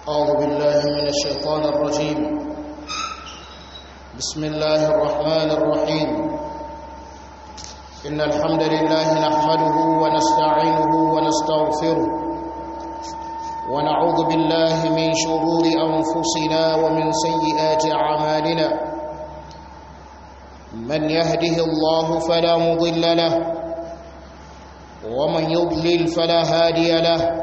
أعوذ بالله من الشيطان الرجيم بسم الله الرحمن الرحيم إن الحمد لله نحمده ونستعينه ونستغفره ونعوذ بالله من شرور أنفسنا ومن سيئات أعمالنا من يهده الله فلا مضل له ومن يضلل فلا هادي له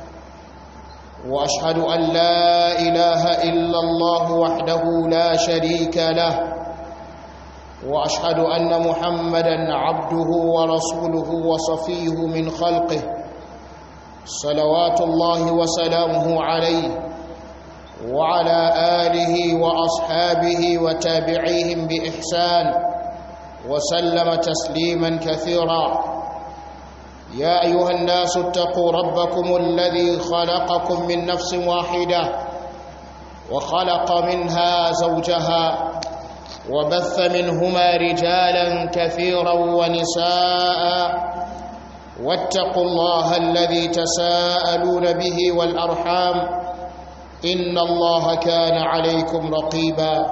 واشهد ان لا اله الا الله وحده لا شريك له واشهد ان محمدا عبده ورسوله وصفيه من خلقه صلوات الله وسلامه عليه وعلى اله واصحابه وتابعيهم باحسان وسلم تسليما كثيرا يا ايها الناس اتقوا ربكم الذي خلقكم من نفس واحده وخلق منها زوجها وبث منهما رجالا كثيرا ونساء واتقوا الله الذي تساءلون به والارحام ان الله كان عليكم رقيبا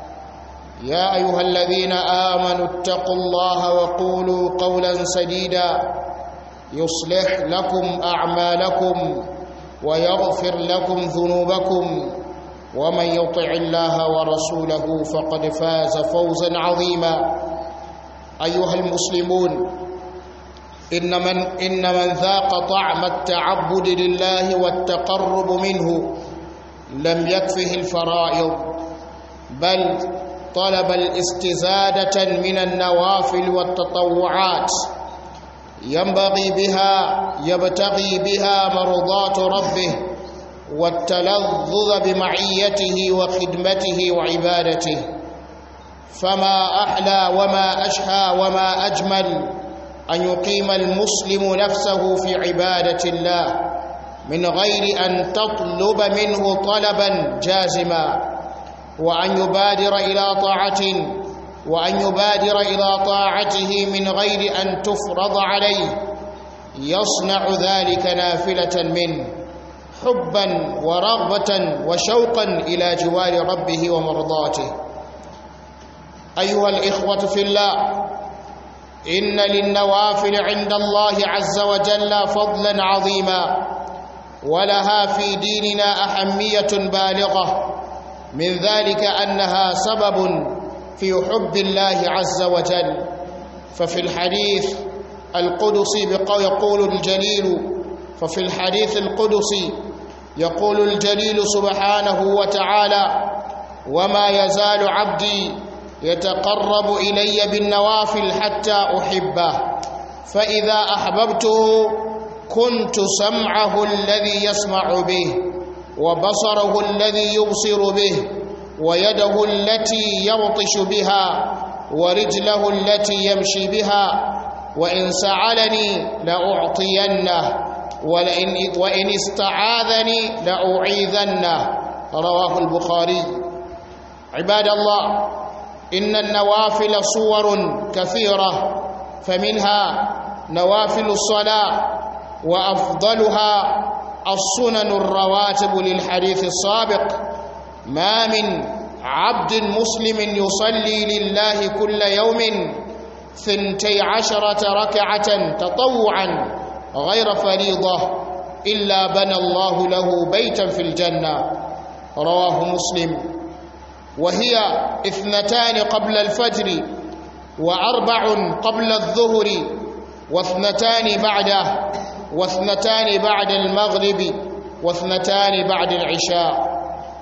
يا ايها الذين امنوا اتقوا الله وقولوا قولا سديدا يصلح لكم اعمالكم ويغفر لكم ذنوبكم ومن يطع الله ورسوله فقد فاز فوزا عظيما ايها المسلمون ان من ان من ذاق طعم التعبد لله والتقرب منه لم يكفه الفرائض بل طلب الاستزاده من النوافل والتطوعات ينبغي بها يبتغي بها مرضات ربه والتلذذ بمعيته وخدمته وعبادته فما احلى وما اشهى وما اجمل ان يقيم المسلم نفسه في عباده الله من غير ان تطلب منه طلبا جازما وان يبادر الى طاعه وأن يبادر إلى طاعته من غير أن تفرض عليه يصنع ذلك نافلة منه حبا ورغبة وشوقا إلى جوار ربه ومرضاته أيها الإخوة في الله إن للنوافل عند الله عز وجل فضلا عظيما ولها في ديننا أهمية بالغة من ذلك أنها سبب في حب الله عز وجل ففي الحديث القدسي يقول الجليل ففي الحديث القدسي يقول الجليل سبحانه وتعالى وما يزال عبدي يتقرب الي بالنوافل حتى احبه فاذا احببته كنت سمعه الذي يسمع به وبصره الذي يبصر به ويده التي يبطش بها ورجله التي يمشي بها وإن سعلني لأعطينه ولئن وإن استعاذني لأعيذنه رواه البخاري عباد الله إن النوافل صور كثيرة فمنها نوافل الصلاة وأفضلها السنن الرواتب للحديث السابق ما من عبد مسلم يصلي لله كل يوم ثنتي عشرة ركعة تطوعا غير فريضة إلا بنى الله له بيتا في الجنة رواه مسلم وهي اثنتان قبل الفجر وأربع قبل الظهر واثنتان بعده واثنتان بعد المغرب واثنتان بعد العشاء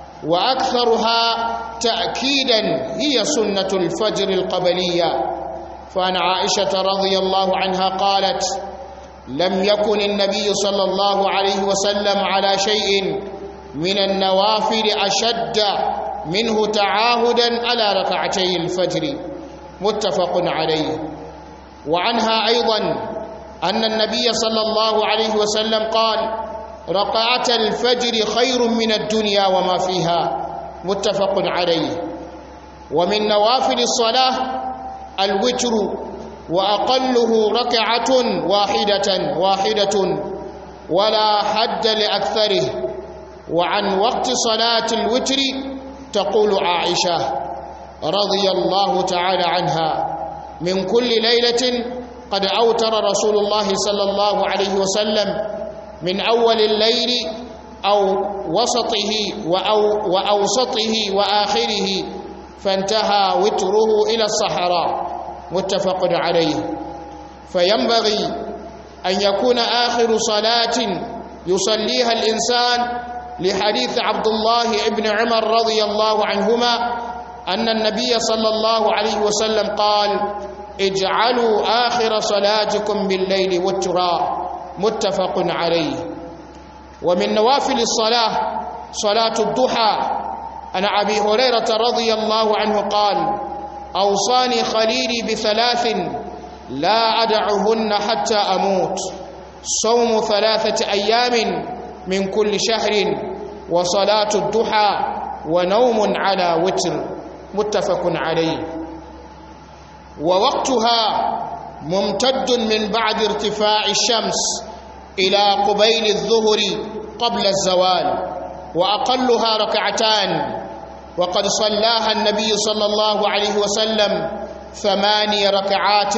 واكثرها تاكيدا هي سنه الفجر القبليه فعن عائشه رضي الله عنها قالت لم يكن النبي صلى الله عليه وسلم على شيء من النوافل اشد منه تعاهدا على ركعتي الفجر متفق عليه وعنها ايضا ان النبي صلى الله عليه وسلم قال ركعة الفجر خير من الدنيا وما فيها متفق عليه ومن نوافل الصلاة الوتر وأقله ركعة واحدة واحدة ولا حد لأكثره وعن وقت صلاة الوتر تقول عائشة رضي الله تعالى عنها من كل ليلة قد أوتر رسول الله صلى الله عليه وسلم من أول الليل أو وسطه وأو وأوسطه وآخره فانتهى وتره إلى الصحراء متفق عليه فينبغي أن يكون آخر صلاة يصليها الإنسان لحديث عبد الله بن عمر رضي الله عنهما أن النبي صلى الله عليه وسلم قال اجعلوا آخر صلاتكم بالليل وترا متفق عليه ومن نوافل الصلاة صلاة الضحى عن أبي هريرة رضي الله عنه قال أوصاني خليلي بثلاث لا أدعهن حتى أموت صوم ثلاثة أيام من كل شهر وصلاة الضحى ونوم على وتر متفق عليه ووقتها ممتد من بعد ارتفاع الشمس إلى قبيل الظهر قبل الزوال وأقلها ركعتان وقد صلاها النبي صلى الله عليه وسلم ثماني ركعات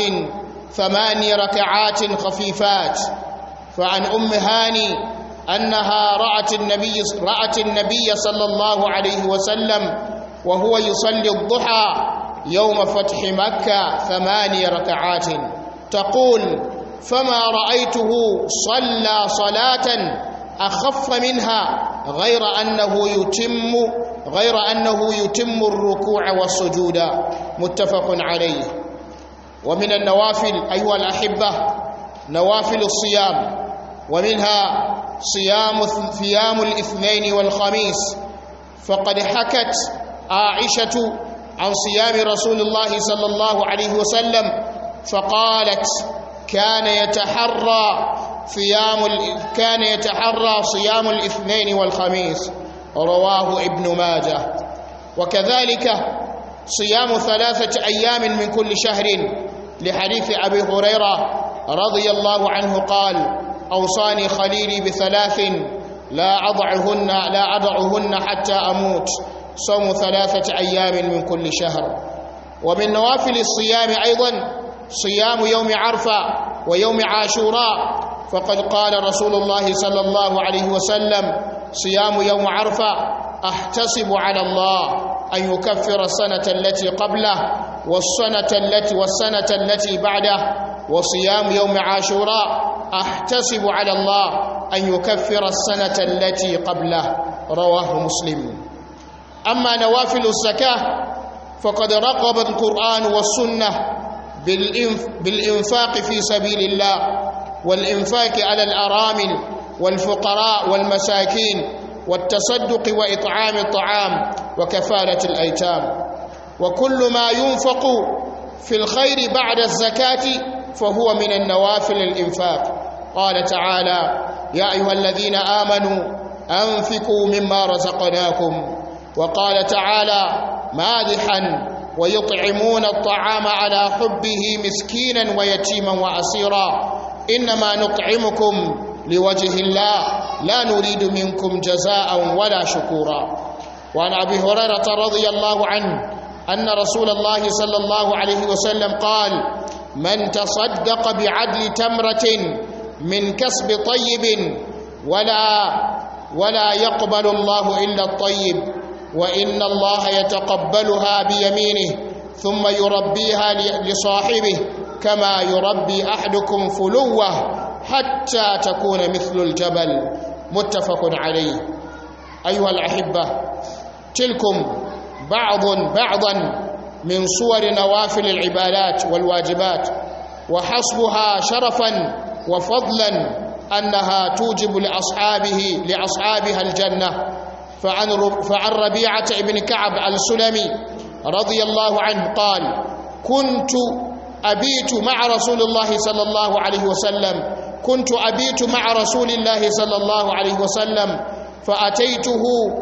ثماني ركعات خفيفات فعن أم هاني أنها رأت النبي رأت النبي صلى الله عليه وسلم وهو يصلي الضحى يوم فتح مكة ثماني ركعات تقول فما رأيته صلى صلاة أخف منها غير أنه يتم غير أنه يتم الركوع والسجود متفق عليه ومن النوافل أيها الأحبة نوافل الصيام ومنها صيام صيام الاثنين والخميس فقد حكت عائشة عن صيام رسول الله صلى الله عليه وسلم فقالت كان يتحرى صيام كان يتحرى صيام الاثنين والخميس رواه ابن ماجه وكذلك صيام ثلاثة أيام من كل شهر لحديث أبي هريرة رضي الله عنه قال أوصاني خليلي بثلاث لا أضعهن لا أضعهن حتى أموت صوم ثلاثة أيام من كل شهر ومن نوافل الصيام أيضا صيام يوم عرفة ويوم عاشوراء فقد قال رسول الله صلى الله عليه وسلم صيام يوم عرفة أحتسب على الله أن يكفر السنة التي قبله والسنة التي والسنة التي بعده وصيام يوم عاشوراء أحتسب على الله أن يكفر السنة التي قبله رواه مسلم أما نوافل الزكاة فقد رقب القرآن والسنة بالإنفاق في سبيل الله والإنفاق على الأرامل والفقراء والمساكين والتصدق وإطعام الطعام وكفالة الأيتام وكل ما ينفق في الخير بعد الزكاة فهو من النوافل الإنفاق قال تعالى يا أيها الذين آمنوا أنفقوا مما رزقناكم وقال تعالى مادحا ويطعمون الطعام على حبه مسكينا ويتيما وأسيرا إنما نطعمكم لوجه الله لا نريد منكم جزاء ولا شكورا وعن أبي هريرة رضي الله عنه أن رسول الله صلى الله عليه وسلم قال من تصدق بعدل تمرة من كسب طيب ولا ولا يقبل الله إلا الطيب وإن الله يتقبلها بيمينه ثم يربيها لصاحبه كما يربي أحدكم فلوه حتى تكون مثل الجبل متفق عليه أيها الأحبة تلكم بعض بعضا من صور نوافل العبادات والواجبات وحسبها شرفا وفضلا أنها توجب لأصحابه لأصحابها الجنة فعن فعن ربيعة بن كعب السلمي رضي الله عنه قال كنت أبيت مع رسول الله صلى الله عليه وسلم كنت أبيت مع رسول الله صلى الله عليه وسلم فأتيته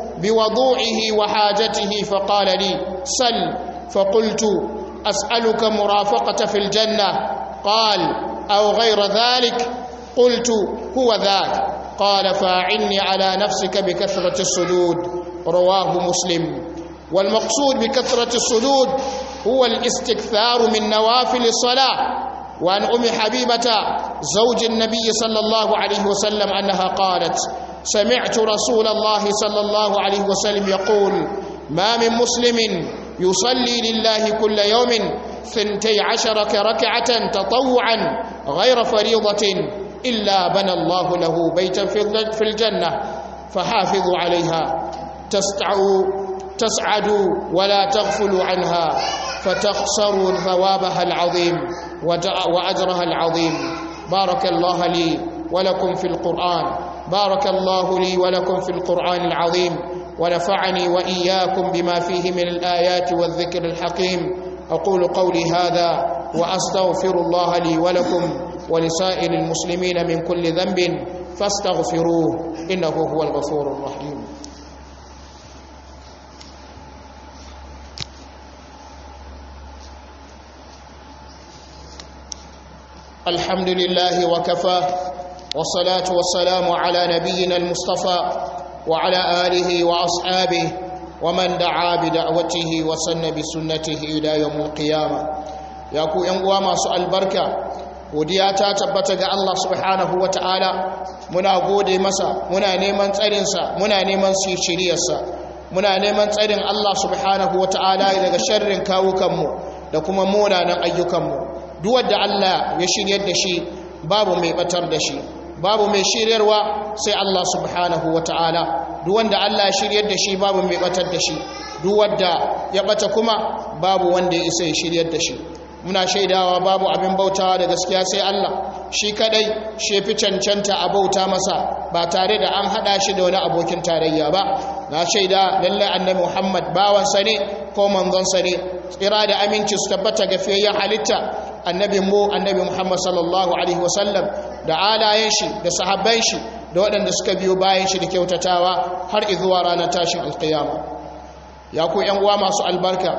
بوضوعه وحاجته فقال لي سل فقلت أسألك مرافقة في الجنة قال أو غير ذلك قلت هو ذاك قال فاعني على نفسك بكثرة السجود رواه مسلم والمقصود بكثرة السجود هو الاستكثار من نوافل الصلاة وعن أم حبيبة زوج النبي صلى الله عليه وسلم أنها قالت سمعت رسول الله صلى الله عليه وسلم يقول ما من مسلم يصلي لله كل يوم ثنتي عشر ركعة تطوعا غير فريضة إلا بنى الله له بيتا في الجنة فحافظوا عليها تسعوا تسعدوا ولا تغفلوا عنها فتخسروا ثوابها العظيم وأجرها العظيم بارك الله لي ولكم في القرآن بارك الله لي ولكم في القرآن العظيم ونفعني وإياكم بما فيه من الآيات والذكر الحكيم أقول قولي هذا وأستغفر الله لي ولكم ولسائر المسلمين من كل ذنب فاستغفروه إنه هو الغفور الرحيم الحمد لله وكفى والصلاة والسلام على نبينا المصطفى وعلى آله وأصحابه ومن دعا بدعوته وسن بسنته إلى يوم القيامة يقول ينقوى ما سؤال بركة godiya ta tabbata ga Allah subhanahu wa ta'ala muna gode masa muna neman tsarinsa muna neman shiriyarsa muna neman tsarin Allah subhanahu wa ta'ala daga sharrin kawukanmu da kuma munanan ayyukanmu duk wanda Allah ya shiryar da shi babu mai batar da shi babu mai shiryarwa sai Allah subhanahu wa ta'ala duk wanda Allah ya shiryar da shi babu mai batar da shi duk wanda ya bata kuma babu wanda ya isa ya shiryar da shi muna shaidawa babu abin bautawa da gaskiya sai Allah shi kadai shi fi cancanta a bauta masa ba tare da an hada shi da wani abokin tarayya ba na shaida lallai annabi Muhammad bawansa ne ko manzonsa ne tsira da aminci su tabbata ga fiyayyen halitta annabi mu annabi Muhammad sallallahu alaihi wasallam da alayen shi da sahabban shi da waɗanda suka biyo bayan shi da kyautatawa har izuwa ranar tashin alkiyama ya ku yan uwa masu albarka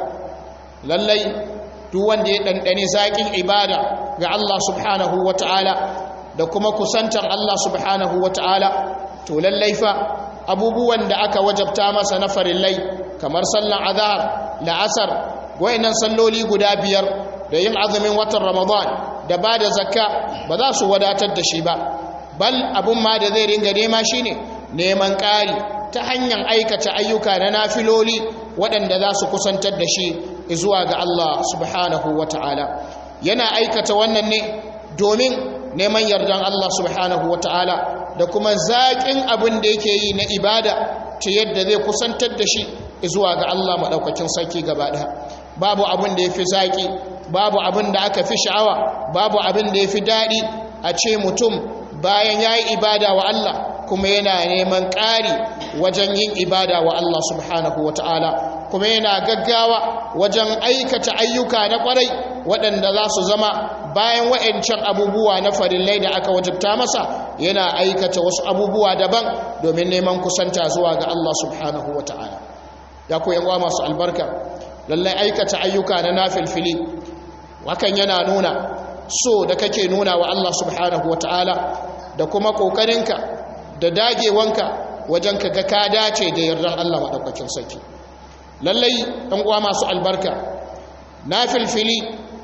lallai duk wanda ya ɗanɗani zaƙin ibada ga Allah subhanahu wa ta'ala da kuma kusantar Allah subhanahu wa ta'ala to lallai fa abubuwan da aka wajabta masa na farillai kamar sallan azhar la'asar wayannan salloli guda biyar da yin azumin watan ramadan da ba da zakka ba za su wadatar da shi ba bal abun ma da zai ringa nema shine neman ƙari ta hanyar aikata ayyuka na nafiloli waɗanda za su kusantar da shi zuwa ga Allah subhanahu wa ta'ala yana aikata wannan ne domin neman yardan Allah subhanahu wa ta'ala da kuma zaƙin abin da yake yi na ibada ta yadda zai kusantar da shi zuwa ga Allah maɗaukakin sarki gaba ɗaya babu abin da ya fi zaƙi babu abin da aka fi sha'awa babu abin da ya fi daɗi a ce mutum bayan ya yi ibada wa Allah kuma yana neman ƙari wajen yin ibada wa Allah subhanahu wa ta'ala kuma yana gaggawa wajen aikata ayyuka na ƙwarai waɗanda za su zama bayan wa'ancan abubuwa na farillai da aka wajabta masa yana aikata wasu abubuwa daban domin neman kusanta zuwa ga Allah subhanahu wa ta'ala ya ku yan masu albarka lallai aikata ayyuka na nafilfili hakan yana nuna so da kake nuna wa Allah subhanahu wa ta'ala da kuma ƙoƙarinka da dagewanka wajen ka ga ka dace da yardan Allah maɗaukakin sarki lallai ɗan uwa masu albarka na filfili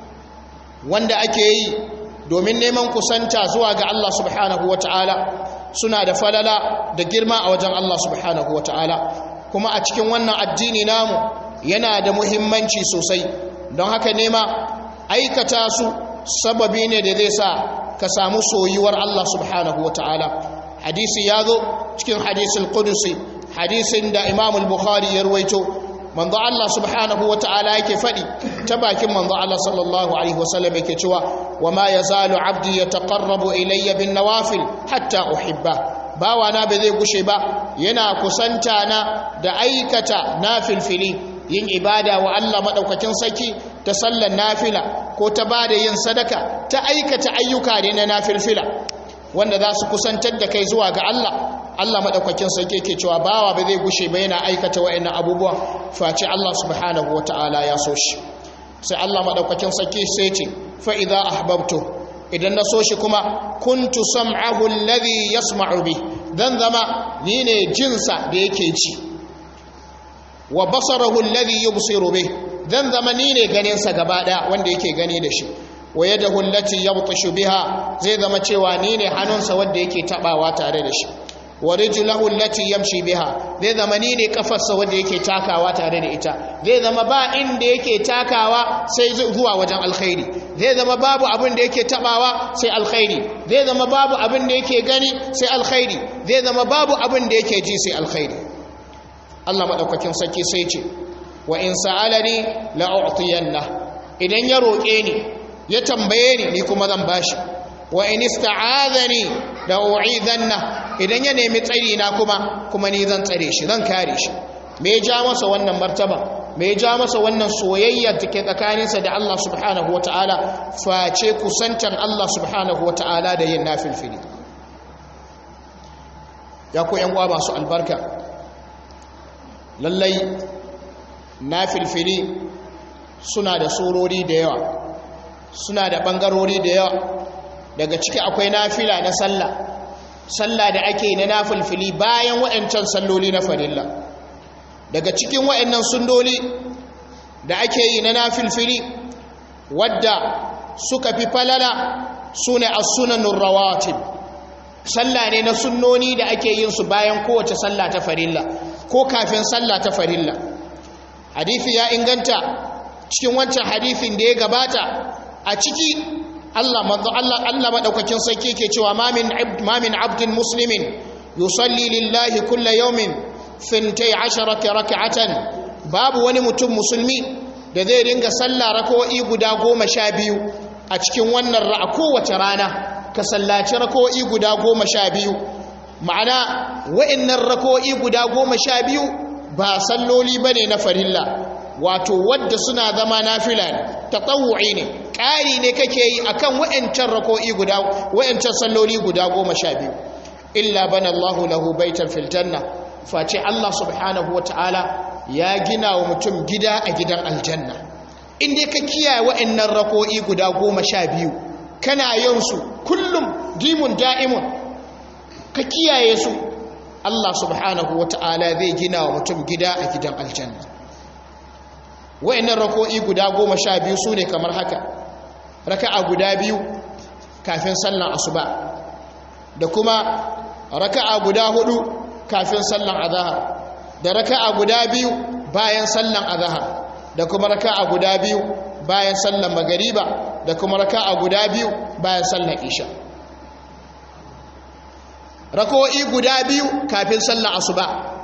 wanda ake yi domin neman kusanta zuwa ga Allah subhanahu wa ta'ala suna da falala da girma a wajen Allah subhanahu wa ta'ala kuma a cikin wannan addini namu yana da muhimmanci sosai don haka nema aikata su sababi ne da zai sa ka samu soyuwar Allah subhanahu wa ta'ala hadisi ya zo cikin hadisul qudusi hadisin da Imam al-Bukhari ya ruwaito manzo Allah subhanahu wa ta'ala yake fadi ta bakin manzo Allah sallallahu alaihi wasallam yake cewa wama yazalu abdi yataqarrabu ilayya bin nawafil hatta uhibba bawa na ba zai gushe ba yana kusanta na da aikata nafilfili yin ibada wa Allah madaukakin saki ta sallar nafila ko ta bada yin sadaka ta aikata ayyuka ne na nafilfila wanda za su kusantar da kai zuwa ga Allah Allah madaukakin sarki yake cewa bawa ba zai gushe ba yana aikata wa'annan abubuwa face Allah subhanahu wataala ya so shi sai Allah madaukakin sarki sai ce fa idza ahbabtu idan na so shi kuma kuntu sam'ahu alladhi yasma'u bi zan zama ni ne jinsa da yake ci wa basarahu alladhi yubsiru bih zan zama ni ne ganinsa gaba daya wanda yake gani da shi wa yadahu allati yabtashu biha zai zama cewa ni ne hannunsa wanda yake tabawa tare da shi wa rijluhu allati yamshi biha zai zama ni ne kafarsa wanda yake takawa tare da ita zai zama ba inda yake takawa sai zuwa wajen alkhairi zai zama babu abin da yake tabawa sai alkhairi zai zama babu abin da yake gani sai alkhairi zai zama babu abin da yake ji sai alkhairi Allah madaukakin sarki sai ce wa in sa'alani la u'tiyanna idan ya roke ni ya tambaye ni ni kuma zan bashi wa in ista'adhani la u'idhanna idan ya nemi tsari na kuma kuma ni zan tsare shi zan kare shi me ya ja masa wannan martaba me ya ja masa wannan soyayya take tsakaninsa da Allah subhanahu wataala face kusantan Allah subhanahu wataala da yin nafilfili ya ku yan uwa masu albarka lallai nafilfili suna da surori da yawa suna da bangarori da yawa daga ciki akwai nafila na sallah sallah da ake na nafilfili bayan waɗancan salloli na farilla daga cikin waɗannan sundoli da ake yi na nafilfili wadda suka fi falala su ne as-sunanur rawatib sallah ne na sunnoni da ake yin su bayan kowace sallah ta farilla ko kafin sallah ta farilla hadisi ya inganta cikin wancan hadisin da ya gabata a ciki Allah manzo Allah Allah madaukakin sarki yake cewa ma min ma min abdin muslimin yusalli lillahi kulla yawmin fintai asharata rak'atan babu wani mutum musulmi da zai ringa sallah rak'o'i guda goma sha biyu a cikin wannan ra'a kowace rana ka sallaci rak'o'i guda goma sha biyu ma'ana wa'annan rak'o'i guda goma sha biyu ba salloli bane na farilla wato wadda suna zama nafila ne tatawu'i ne ƙari ne kake yi akan wa'ancan rako'i guda wa'ancan salloli guda goma sha biyu illa bana Allahu lahu baitan fil janna face Allah subhanahu wata'ala ya gina wa mutum gida a gidan aljanna in dai ka kiyaye wa'annan rako'i guda goma sha biyu kana yin su kullum dimun da'imun ka kiyaye su Allah subhanahu wata'ala zai gina wa mutum gida a gidan aljanna wa'annan rako'i guda goma sha biyu su ne kamar haka raka'a guda biyu kafin sallan asuba da kuma raka'a guda hudu kafin sallan azahar da raka'a guda biyu bayan sallan azahar da kuma raka'a guda biyu bayan sallan magariba da kuma raka'a guda biyu bayan sallan isha rako'i guda biyu kafin sallan asuba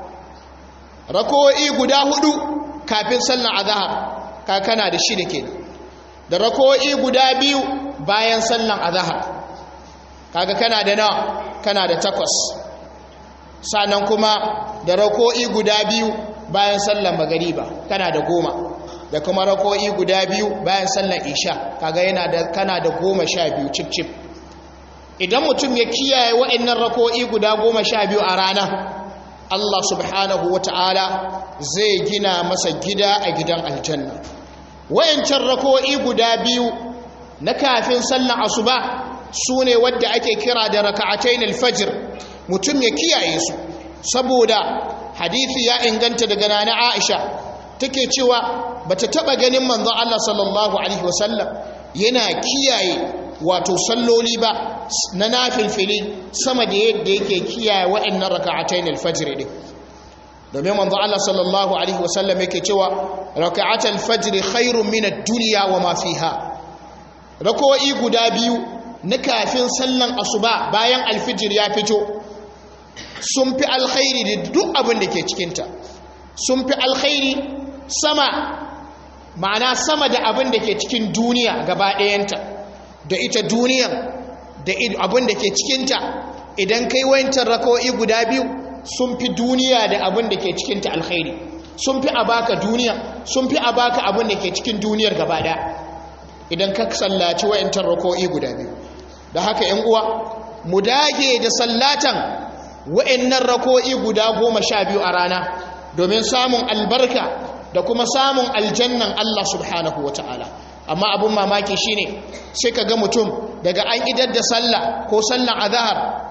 rako'i guda hudu kafin sallan azahar ka kana da shida kenan da rako'i guda biyu bayan sallan azahar kaga kana da nawa kana da takwas sannan kuma da rako'i guda biyu bayan sallan magariba kana da goma da kuma rako'i guda biyu bayan sallan isha kaga yana da kana da goma sha biyu cip cip idan mutum ya kiyaye wa'annan rako'i guda goma sha biyu a rana Allah subhanahu wa ta'ala zai gina masa gida a gidan aljanna wayancan rako'i guda biyu na kafin sallan asuba su ne wadda ake kira da raka'atain alfajr mutum ya kiyaye su saboda hadisi ya inganta daga nana Aisha take cewa bata taba ganin manzon Allah sallallahu alaihi wasallam yana kiyaye wato salloli ba na nafilfili sama da yadda yake kiyaye waɗannan raka'atain alfajr din domin manzo Allah sallallahu alaihi wasallam yake cewa raka'atul fajr khairun min ad-dunya wa ma fiha rakoi guda biyu na kafin sallan asuba bayan alfijir ya fito sun fi alkhairi da duk abin da ke cikin ta sun fi alkhairi sama ma'ana sama da abin da ke cikin duniya gaba ɗayanta da ita duniyar da abin da ke cikinta idan kai wayancan rakoi guda biyu sun fi duniya da abin da ke cikinta alkhairi sun fi a baka duniya sun fi a baka abin da ke cikin duniyar gaba daya idan ka sallaci wa'intar rako'i guda biyu da haka yan uwa mu dage da sallatan wa'innan rako'i guda goma sha biyu a rana domin samun albarka da kuma samun aljannan Allah subhanahu wa ta'ala amma abin mamaki shine sai ka ga mutum daga an idar da sallah ko sallan azahar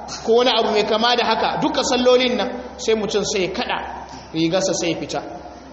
ko wani abu mai kama da haka duka sallolin nan sai mutum sai ya kada rigarsa sai ya fita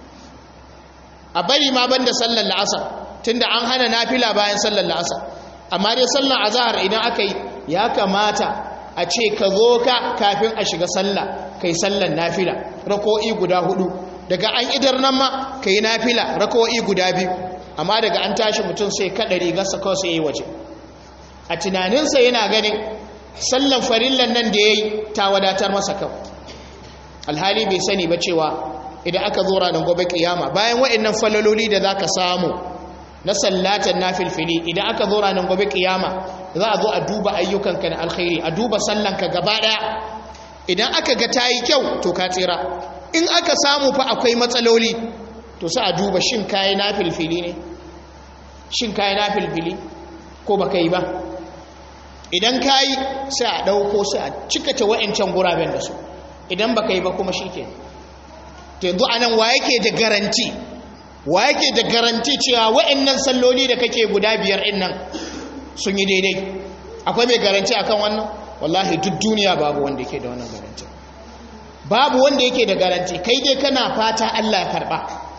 a bari ma banda sallar la'asar tunda an hana nafila bayan sallar la'asar amma dai sallar azahar idan aka yi ya kamata a ce ka zo ka kafin a shiga sallah kai sallar nafila rako'i guda hudu daga an idar nan ma ka yi nafila rako'i guda biyu amma daga an tashi mutum sai kada rigarsa kawai sai yi waje a tunaninsa yana ganin sallan farillan nan da ya yi ta wadatar masa kawai alhali bai sani ba cewa idan aka zo ranar gobe kiyama bayan waɗannan falaloli da za ka samu na sallatan na filfili idan aka zo ranar gobe kiyama za a zo a duba ayyukanka na alkhairi a duba sallanka gaba ɗaya idan aka ga ta yi kyau to ka tsira in aka samu fa akwai matsaloli to sai a duba shin kayi na filfili ne shin kayi na filfili ko baka yi ba idan kayi sai a ɗauko sai a cikata wa'ancan guraben da su idan baka yi ba kuma shi ke to yanzu a nan wa yake da garanti wa yake da garanti cewa wa'annan salloli da kake guda biyar ɗin nan sun yi daidai akwai mai garanti akan wannan wallahi duk duniya babu wanda yake da wannan garanti babu wanda yake da garanti kai dai kana fata Allah ya karba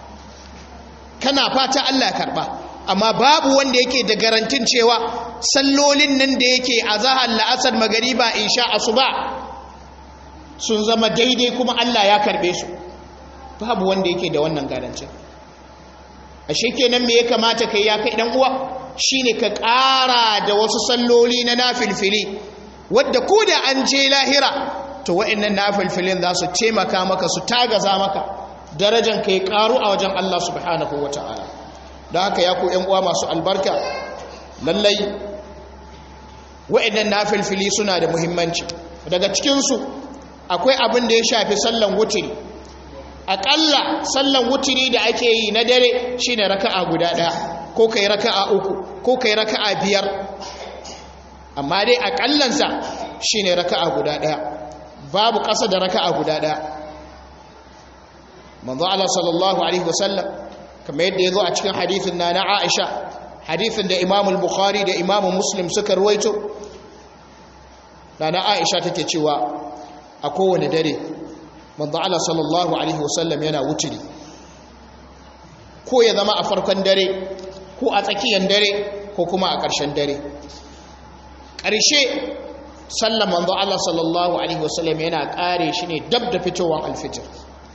kana fata Allah ya karba amma babu wanda yake da garantin cewa sallolin nan da yake a zahar la'asar magariba insha asuba sun zama daidai kuma Allah ya karbe su babu wanda yake da wannan garantin ashe kenan me ya kamata kai ya kai dan uwa shine ka ƙara da wasu salloli na nafilfili wadda ko da an je lahira to wa'annan nafilfilin za su taimaka maka su tagaza maka darajan ka ya ƙaru a wajen Allah subhanahu wataala da haka ya ku ‘yan uwa masu albarka lallai wa'annan nafilfili suna da muhimmanci daga cikinsu akwai abin da ya shafi sallan wutiri aƙalla sallan wutiri da ake yi na dare shine raka'a guda ɗaya ko kai raka'a uku ko kai raka'a biyar amma dai aƙallansa shine raka'a guda ɗaya babu ƙasa da raka'a guda ɗaya manzo Allah sallallahu alaihi wasallam kamar yadda ya zo a cikin hadithin na na aisha hadithin da imamul bukhari da imamu muslim suka ruwaito na na aisha take cewa a kowane dare manzo Allah sallallahu alaihi wasallam yana wuturi ko ya zama a farkon dare ko a tsakiyar dare ko kuma a ƙarshen dare ƙarshe sallan manzo Allah sallallahu alaihi wasallam yana ƙare shi ne dab da fitowar alfijir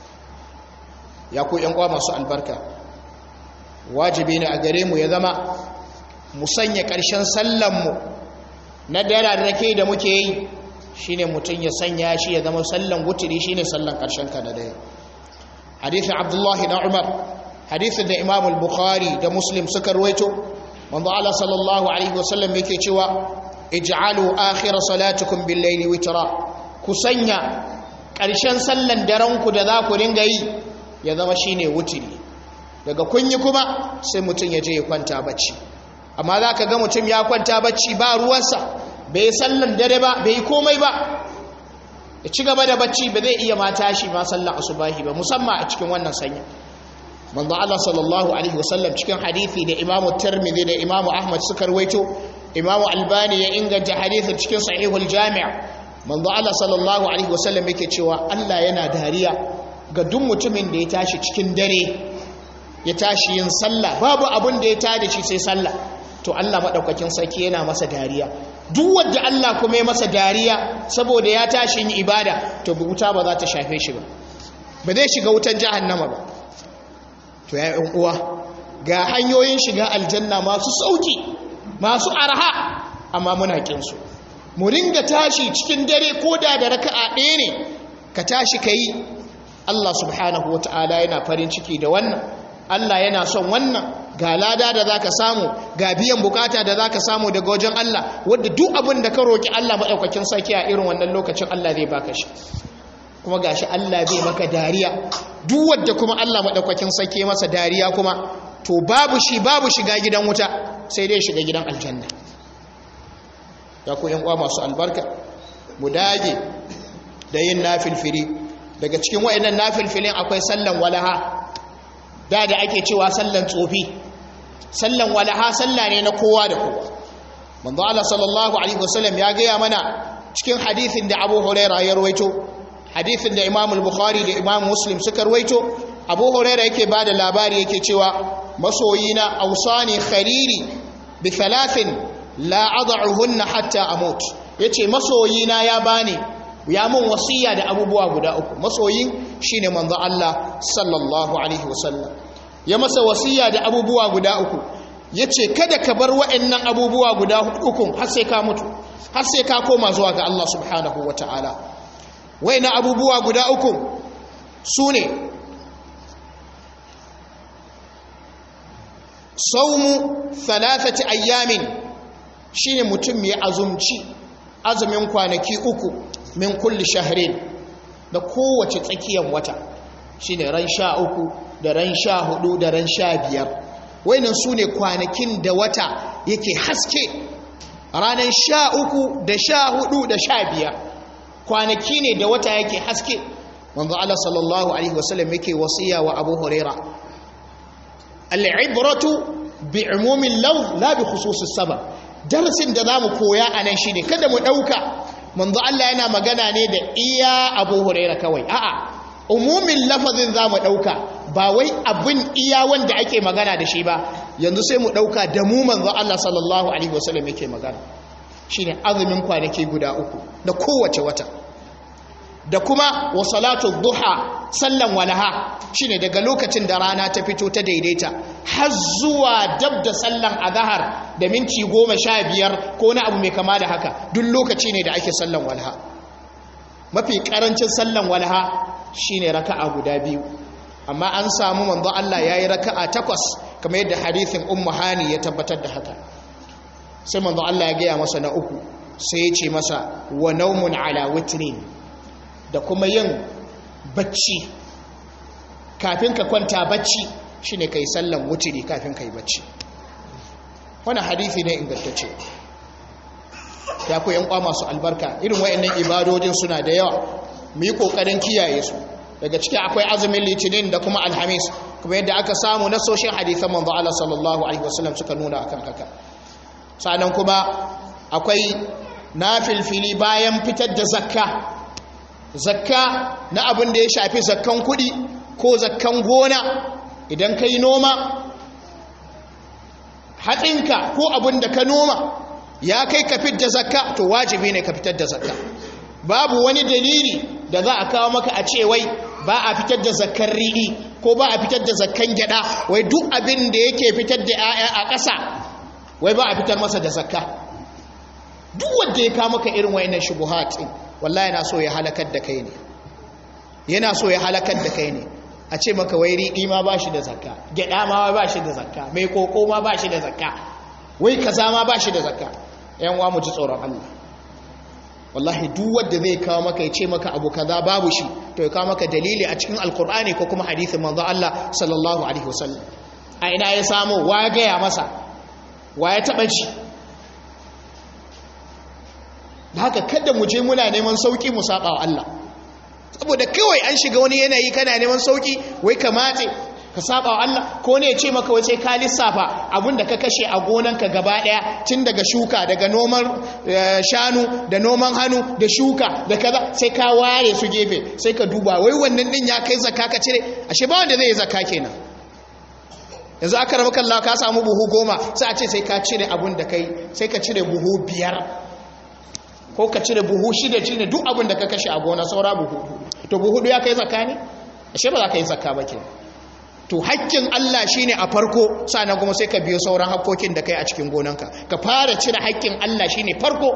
ya ku yan uwa masu albarka wajibi ne a gare mu ya zama mu sanya ƙarshen sallanmu na dara da ke da muke yi shine mutum ya sanya shi ya zama sallan wuturi shine sallan ƙarshen ka na dare hadithin abdullahi na umar hadithin da imam al-bukhari da muslim suka ruwaito manzo Allah sallallahu alaihi wasallam yake cewa ij'alu akhir salatukum bil layli witra ku sanya ƙarshen sallan daren ku da za ku dinga yi ya zama shine wuturi daga kunyi kuma sai mutum ya je ya kwanta bacci amma za ka ga mutum ya kwanta bacci ba ruwansa bai yi sallan dare ba bai yi komai ba ya ci gaba da bacci ba zai iya ma tashi ma sallan asubahi ba musamman a cikin wannan sanya manzo Allah sallallahu alaihi wasallam cikin hadisi da Imam Tirmidhi da Imam Ahmad suka rawaito Imam Albani ya inganta hadisin cikin Sahihul Jami' manzo Allah sallallahu alaihi wasallam yake cewa Allah yana dariya ga duk mutumin da ya tashi cikin dare ya tashi yin sallah babu abin da ya tada shi sai sallah to Allah madaukakin sarki yana masa dariya duk wanda Allah kuma ya masa dariya saboda ya tashi yin ibada to wuta ba za ta shafe shi ba ba zai shiga wutan jahannama ba to ya yan uwa ga hanyoyin shiga aljanna masu sauki masu arha amma muna kin su mu ringa tashi cikin dare ko da da raka'a ɗaya ne ka tashi kai Allah subhanahu wataala yana farin ciki da wannan Allah yana son wannan ga lada da zaka samu ga biyan bukata da zaka samu daga wajen Allah wanda duk abin da ka roki Allah madaukakin sarki a irin wannan lokacin Allah zai baka shi kuma gashi Allah zai maka dariya duk wanda kuma Allah madaukakin sarki masa dariya kuma to babu shi babu shiga gidan wuta sai dai shiga gidan aljanna ya ku yan uwa masu albarka mu dage da yin nafilfili daga cikin wayannan nafilfilin akwai sallan walaha da da ake cewa sallan tsofi sallan walaha salla ne na kowa da kowa manzo Allah sallallahu alaihi wasallam ya gaya mana cikin hadithin da abu huraira ya rawaito hadithin da imam al-bukhari da imam muslim suka rawaito abu huraira yake ba da labari yake cewa masoyina ausani khariri bi thalathin la ad'uhunna hatta amut yace masoyina ya bani ya mun wasiya da abubuwa guda uku masoyin shine manzo Allah sallallahu alaihi wasallam ya masa wasiya da abubuwa guda uku yace kada ka bar wa'annan abubuwa guda uku har sai ka mutu har sai ka koma zuwa ga Allah subhanahu wataala wa'annan abubuwa guda uku sune saumu thalathati ayyamin shine mutum ya azumci azumin kwanaki uku min kulli shahrin da kowace tsakiyar wata shine ran sha uku da ran sha hudu da ran sha biyar wainan su ne kwanakin da wata yake haske ranar sha uku da sha hudu da sha biyar kwanaki ne da wata yake haske wanzu Allah sallallahu alaihi wasallam yake wasiya wa abu huraira al'ibratu bi umumin lau la bi khususis sabab darasin da zamu koya a nan shine kada mu dauka manzo Allah yana magana ne da iya Abu Huraira kawai a'a umumin lafazin zamu dauka ba wai abin iya wanda ake magana da shi ba yanzu sai mu dauka da mu manzo Allah sallallahu alaihi wasallam yake magana shine azumin kwanaki guda uku da kowace wata da kuma wa salatu duha sallan walaha shine daga lokacin da rana ta fito ta daidaita har zuwa dab da sallan azhar da minti goma sha biyar ko na abu mai kama da haka duk lokaci ne da ake sallan walaha mafi karancin sallan walaha shine raka'a guda biyu amma an samu manzo Allah yayi raka'a takwas kamar yadda hadithin ummu hani ya tabbatar da haka sai manzo Allah ya gaya masa na uku sai ya ce masa wa naumun ala witrin da kuma yin bacci kafin ka kwanta bacci shine kai sallan wutiri kafin kai bacci wannan hadisi ne ingantacce ya ku yan kwa masu albarka irin wayannan ibadodin suna da yawa mu yi kokarin kiyaye su daga ciki akwai azumin litinin da kuma alhamis kuma yadda aka samu na soshin hadisan manzo Allah sallallahu alaihi wasallam suka nuna akan haka sannan kuma akwai nafilfili bayan fitar da zakka zakka na abin da ya shafi zakkan kudi ko zakkan gona idan ka yi noma hatsinka ko abin da ka noma ya kai ka fitar da zakka to wajibi ne ka fitar da zakka babu wani dalili da za a kawo maka a ce wai ba a fitar da zakkan riɗi ko ba a fitar da zakkan gyada wai duk abin da yake fitar da 'ya'ya a ƙasa wai ba a fitar masa da zakka duk wanda ya kawo maka irin wayannan shubuhat din wallahi yana so ya halakar da kai ne yana so ya halakar da kai ne a ce maka wai riɗi ma ba shi da zakka gyaɗa ma ba shi da zakka mai koko ma ba shi da zakka wai kaza ma ba shi da zakka yan wa mu ji tsoron Allah wallahi duk wanda zai kawo maka ya ce maka abu kaza babu shi to ya kawo maka dalili a cikin alkur'ani ko kuma hadisin manzo Allah sallallahu alaihi wasallam a ina ya samu wa ya gaya masa wa ya taɓa ji da haka kada mu je muna neman sauki mu saba wa Allah saboda kawai an shiga wani yanayi kana neman sauki wai ka matse ka saba wa Allah ko ne ya ce maka wace ka lissafa abinda ka kashe a gonanka gaba daya tun daga shuka daga noman shanu da noman hannu da shuka da kaza sai ka ware su gefe sai ka duba wai wannan din ya kai zakka ka cire ashe ba wanda zai yi zakka kenan yanzu aka rabu kalla ka samu buhu goma sai a ce sai ka cire abun da kai sai ka cire buhu biyar ko ka cire buhu shida shine duk abin da ka kashe a gona saura buhu to buhu ya kai zakka ne ashe ba za ka yi zakka ba kenan to hakkin Allah shine a farko sannan kuma sai ka biyo sauran hakkokin da kai a cikin gonanka ka fara cire hakkin Allah shine farko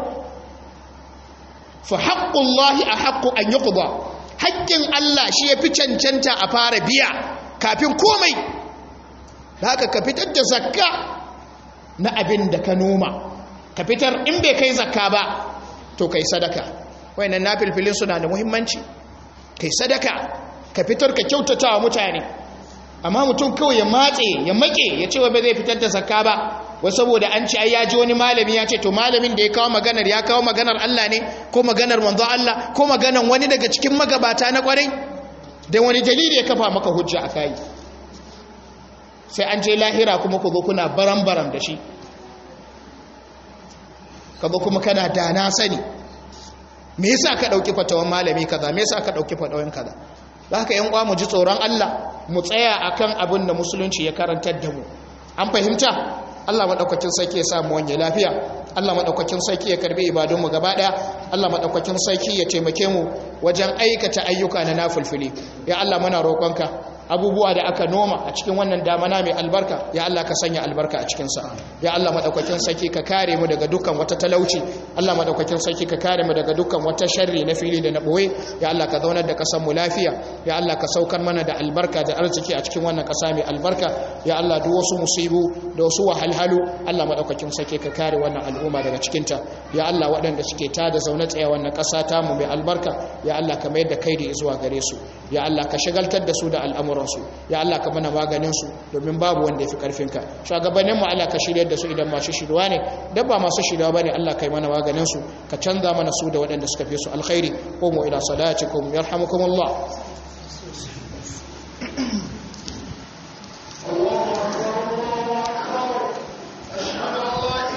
fa haqqullahi ahaqqu an yuqda hakkin Allah shi yafi cancanta a fara biya kafin komai da haka ka fitar da zakka na abin da ka noma ka fitar in bai kai zakka ba to kai sadaka wayannan nafilfilin suna da muhimmanci kai sadaka ka fitar ka kyautata wa mutane amma mutum kawai ya matse ya make ya ce wa ba zai fitar da zakka ba wai saboda an ce ai ya ji wani malami ya ce to malamin da ya kawo maganar ya kawo maganar Allah ne ko maganar manzo Allah ko maganar wani daga cikin magabata na kwarai da wani dalili ya kafa maka hujja a kai sai an je lahira kuma ku zo kuna baram-baram da shi ka zo kuma kana da na sani me yasa ka dauki fatawan malami kaza me yasa ka dauki fatawan kaza haka yan uwa mu ji tsoron Allah mu tsaya akan abin da musulunci ya karantar da mu an fahimta Allah madaukakin sarki ya samu wanye lafiya Allah madaukakin sarki ya karbi ibadun mu gaba daya Allah madaukakin sarki ya taimake mu wajen aikata ayyuka na nafilfili ya Allah muna roƙonka abubuwa da aka noma a cikin wannan damana mai albarka ya Allah ka sanya albarka a cikinsa ya Allah madaukakin sarki ka kare mu daga dukkan wata talauci Allah madaukakin sarki ka kare mu daga dukkan wata sharri na fili da na boye ya Allah ka zaunar da kasar mu lafiya ya Allah ka saukar mana da albarka da arziki a cikin wannan kasa mai albarka ya Allah duk wasu musibu da wasu wahalhalu Allah madaukakin sarki ka kare wannan al'umma daga cikinta ya Allah waɗanda suke tada zaune tsaye wannan ƙasa ta mu mai albarka ya Allah ka mayar da kaidi zuwa gare su ya Allah ka shagaltar da su da al'amuransu ya Allah ka mana maganinsu domin babu wanda ya fi ƙarfinka shugabannin mu Allah ka shiryar da su idan masu shirwa ne dan ba masu shirwa bane Allah kai mana maganinsu ka canza mana su da waɗanda suka fi su alkhairi ko mu ila salatikum yarhamukumullah